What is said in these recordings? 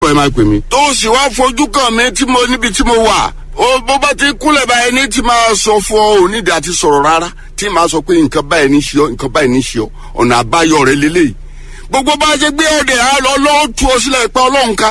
pọ̀ ẹ máa pè mí. tó o sì wá fojú kàn mí tí mo níbi tí mo wà ó bó bá ti kúnlẹ̀ báyìí ní tí máa sọ fún ọ onídìí àti sọ̀rọ̀ rárá tí máa sọ pé nǹkan báyìí ní ṣe ọ nǹkan báyìí ní ṣe ọ ọ̀nà àbáyọ rẹ lélẹ́yìí gbogbo bá a ṣe gbé ọ̀dẹ̀ àlọ́ ọlọ́run tú ọ sílẹ̀ pé ọlọ́run ká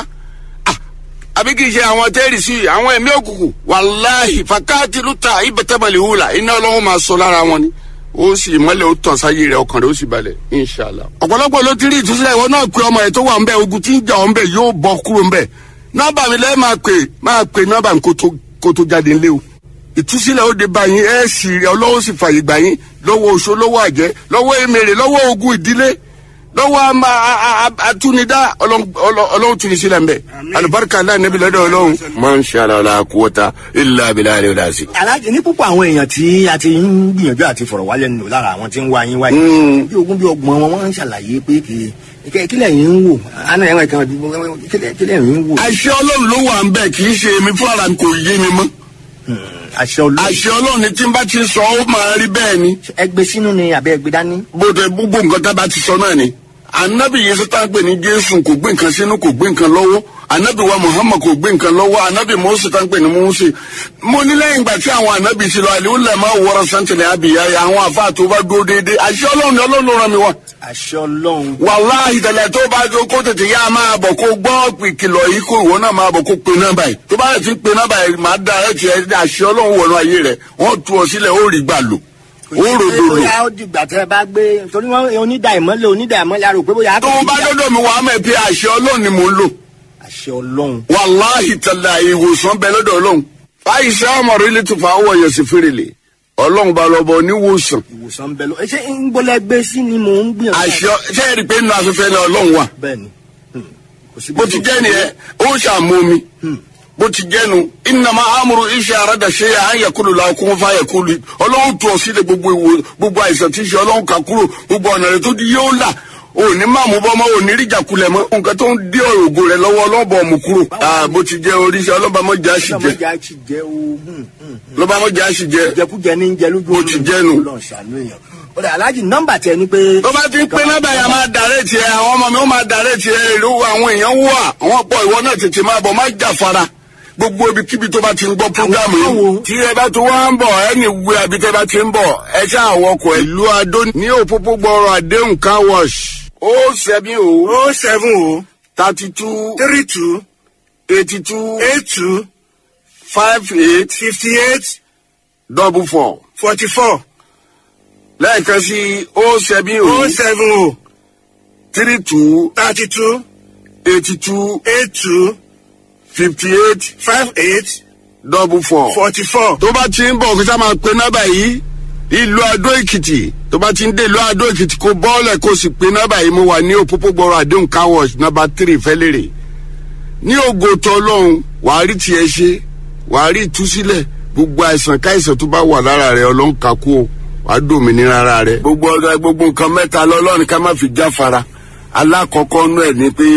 àbí kì í ṣe àwọn tẹ́rì sí àwọn ẹ̀mí òkùnkùn wàláhì fàkáàtì lùtà ìbẹ̀tẹ̀mọ̀lì hùlà iná ọlọ́run máa sọ lára wọn ni ó sì mọ́lẹ̀ ó tàn sáyé rẹ̀ ọkàn rẹ̀ ó sì balẹ̀ inṣàlá. ọ̀pọ̀lọpọ̀ ló ti rí ìtúsílẹ̀ ìwọ náà pé ọmọ ẹ̀ tó wà ń bẹ̀ ogun tí ń jà ọ́ ń bẹ̀ yóò bọ́ kúrò ń bẹ̀ nọ́mbà mi lẹ́ẹ̀ máa pè máa pè nọ́mbà mi kó tó jáde ńlẹ́ o ìtúsílẹ̀ ó de bá yín ẹ̀ sì rí ọlọ́wọ́ sì fàyè gbà yín lọ́wọ́ oṣó lọ́wọ́ àjẹ́ lọ́wọ́ èmèrè lọ́wọ́ ogun ìdílé lọ́wọ́ atúnidá ọlọ́run tún ní sílẹ̀ mbẹ́ alibarika aláì níbi lọ́dọ̀ ọlọ́run. máa ń ṣe àlàó kúwọ́ta ilé abilá rẹ̀ ọ̀dà sí. aláàjì ní púpọ̀ àwọn èèyàn tí a ti ń gbìyànjú àti fọ̀rọ̀ wálé nù lára àwọn tí ń wá yín wáyé bí ogún bí ọgbọ̀n wọn wọ́n ń ṣàlàyé pé kì í kílẹ̀ yín ń wò àná ẹ̀wọ̀n kan kílẹ̀ yín ń wò. àṣẹ ọlọ́run ló wà ń bẹ̀ kì í ṣe èmi fúnra mi kò yé mi mọ́. àṣẹ ọlọ́run. àṣẹ ọlọ́run ni tí n bá ti sọ ó máa rí bẹ́ẹ̀ ni. ẹgbẹ́ sínú ni àbẹ́ ẹgbẹ́ dání. bó tẹ gbogbo nǹkan tá a bá ti sọ náà ni anabi yìí sọta gbé ní jésù kò gbé nǹkan sínú kò gbé nǹkan lọ́wọ́ anabi wa muhammad kò gbé nǹkan lọ́wọ́ anabi mose tá gbé ní mose mo ní lẹ́yìn ìgbà tí àwọn anabi ti lọ àlè ó lẹ̀ máa wọra santẹlẹ̀ abìyá yà àwọn afa tó bá dúró déédéé àṣẹ ọlọ́run ni ọlọ́run ló ràn mí wá. àṣẹ ọlọ́run. wàláhì tẹ̀lẹ̀ tó bá tó kó tètè yá máa bọ̀ kó gbọ́ ìkìlọ̀ yìí kó ìwọ náà máa bọ̀ kó pe nọ́mbà yìí tó bá yẹ ti pe nọ́mbà yìí máa da ẹ̀ tiẹ̀ àṣẹ ọlọ́run wọnú ayé rẹ̀ wọ́n tu ọ sílẹ̀ ó rí gbà lò ó ròdò lò. bóyá ó dìgbà tẹ bá gbé torí wọn onídà ìmọ́lẹ̀ onídà ìmọ́lẹ̀ arò pé bóyá. tó o bá dọ́dọ̀ mi wàá mọ̀ pé àṣẹ ọlọ́run ni mò ń lò. àṣẹ ọlọ́run. wàláhì tẹ̀lé ìwòsàn bẹ lọ́dọ̀ ọlọ́run. fàyíṣẹ́ ọmọ rẹ lè tún fà á wọ̀nyẹ̀ sí fèrèlè ọlọ́run bá lọ bọ níwòsàn. ìwòsàn bẹ lọ ṣé ń gbọ́lẹ̀ gbé sí ni mò ń gbìyànjú. àṣẹ ṣé ẹ rí i pé nínú afẹ́fẹ́ ni ọlọ́run wà. bẹ́ẹ̀ni. bó ti jẹ́ nìyẹn ó ń ṣàmómi bó ti jẹnu ìnàmà amúru iṣẹ àràdà ṣe à ń yẹkulu la kún fún ayẹkulu ọlọ́run tó ọ sílẹ̀ gbogbo ìwò gbogbo àìsàn tí ń ṣe ọlọ́run kà kúrò gbogbo ọ̀nà rẹ tó di yóò là òní máa mú bọ́mọ òní ríjà kulẹ̀ mọ́ nǹkan tó ń dé òògùn rẹ lọ́wọ́ ọlọ́bọ̀ mú kúrò. bó ti jẹ oríṣi ọlọ́bàmọ́jà sì jẹ ọlọ́mọjà ti jẹ oògùn. ọlọ́bàmọ́jà sì jẹ jẹkújẹ ní jẹ lójú bó ti jẹnu. Ọlọ́run ṣàánú èèyàn. ó dà aláàjì nọ́mbà tẹ ni pé. tó bá ti pé nọ́mbà yà máa dàrẹ́ tiẹ̀ àwọn ọmọ mi ó máa dàrẹ́ tiẹ̀ ìlú àwọn èèyàn wà àwọn pọ̀ ìwọ náà tètè máa bọ̀ má jà fara gbogbo ibikíbi tó bá ti ń gbọ́ programu yìí. tí ẹ bá tó wá ń bọ̀ ẹni wú abi tẹ́ bá ti ń bọ̀ ẹ ṣáà wọkọ̀ ìlú adó ní òpópó gbọ́rọ̀ àdéhùn car wash. ó sẹ́mi o. o seven o thirty two three two eighty two eight two five eight fifty eight double four. forty four lẹ́ẹ̀kan sí ó sẹ́mi o. o seven o three two thirty two eighty two eight two fifty eight five eight double four. forty four. tó bá ti ń bọ̀ kó sá máa pe nọ́bà yìí ìlú adó èkìtì tó bá ti ń dé ìlú adó èkìtì kó bọ́ọ̀lẹ̀ kó sì pe nọ́bà yìí mo wà ní òpópó gbọ́rọ̀ àdéhùn car wash nọ́bà tírì fẹ́lẹ́rẹ̀ ní ògo tó ọlọ́run wàá rí tiẹ̀ ṣe wàá rí ìtúsílẹ̀ gbogbo àìsàn káìsàn tó bá wà lára rẹ ọlọ́run kà kú o wàá dòmìnira ara rẹ. gbogbo ọ̀gá gbogbo nǹkan mẹ́ta lọ́lọ́run ká má fi jáfara alákọ̀ọ́kọ́ nú ẹ̀ ni pé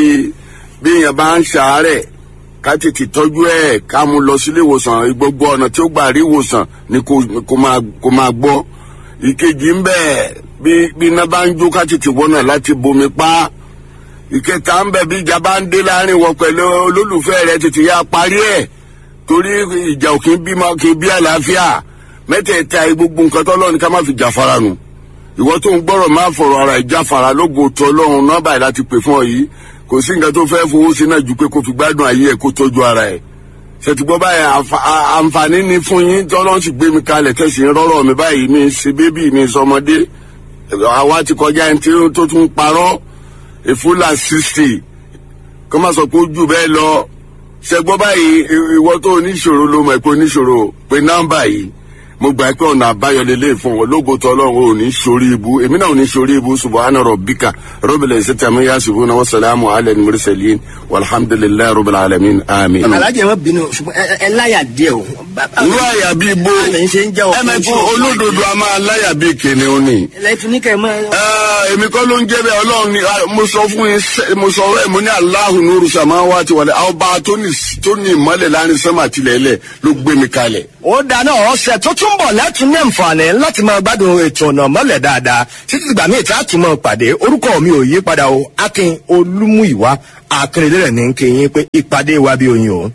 bí èèyàn bá ń ṣàárẹ̀ ká tètè tọ́jú ẹ̀ ká mú lọ sílé ìwòsàn gbogbo ọ̀nà tí ó gbà rí ìwòsàn ni kò kò máa kò máa gbọ́. ìkejì ń bẹ̀ bí bí iná bá ń jó ká tètè wọ́nà láti bomi pa. ìkẹta ń bẹ̀ bí ìjà bá ń dé láàrin wọ pẹ̀lú olólùfẹ́ rẹ̀ tètè yá parí ẹ̀ torí ìjà ò kì í bímọ kì í bí àlàáfíà mẹ́tẹ̀ẹ̀ta gbogbo nǹkan tọ́lọ́run ká má fi jà fara nù ìwọ tó ń gbọ́rọ̀ máa fọ̀rọ̀ ara ìjà fara lógo tó ọlọ́run nọ́bà yìí láti pè fún ọ yìí kò sí nǹkan tó fẹ́ fowó sí náà ju pé kó fi gbádùn ayé ẹ̀ kó tọ́jú ara ẹ̀ ṣètìgbọ́ báyìí àǹfààní ni fún yín tọ́lọ́run sì gbé mi kalẹ̀ tẹ̀sí rọ́rọ̀ mi báyìí mi ṣe bébì mi sọmọdé àwa ti kọjá ẹni tí tó tún parọ́ ìfúlà sixty kó má sọ pé ó jù bẹ́ẹ̀ lọ ṣègbọ́ báyìí ìwọ tó oníṣòro ló mọ̀ pé oníṣòro pé nọ́mbà yìí mo gbà pé ọ̀nà àbáyọ lélẹ̀ fún wọn lógo tó ọlọ́run ò ní sórí ibu èmi náà ò ní sórí ibu subahana rabbika rabbil izzati amma yasifuna wa salamu ala al-mursalin walhamdulillahi rabbil alamin amin. alájẹ wọn bínú ṣùgbọ́n ẹ ẹ láyà díẹ̀ o. irú àyà bíi bo ẹ ṣe ń jẹ́ ọkùnrin ẹmẹ̀kú olódodo a máa láyà bíi kìnìún ni. lẹ́tún ní kẹ́ ẹ mọ́. Ẹ, èmi kọ́ ló ń jẹ́ bẹ́ẹ̀ ọlọ́run ni ah, mo sọ fún yín sẹ́- mo sọ ẹ̀ mo ní aláhùn nuru samawati wal ard ọba tó ní tó ní ìmọ̀lẹ̀ láàrin sẹ́mà tilẹ̀ lẹ̀ ló gbé mi kalẹ̀. ó dáná ọ̀sẹ̀ tó tún bọ̀ lẹ́tún ní àǹfààní láti máa gbádùn ètò ọ̀nà mọ́lẹ̀ dáadáa títí ìgbà míì tí a tún máa pàdé orúkọ mi ò yí padà o akin olúmúìwá akérèdé rẹ̀ ní kí yín pé ìpàdé wa bí oyin o.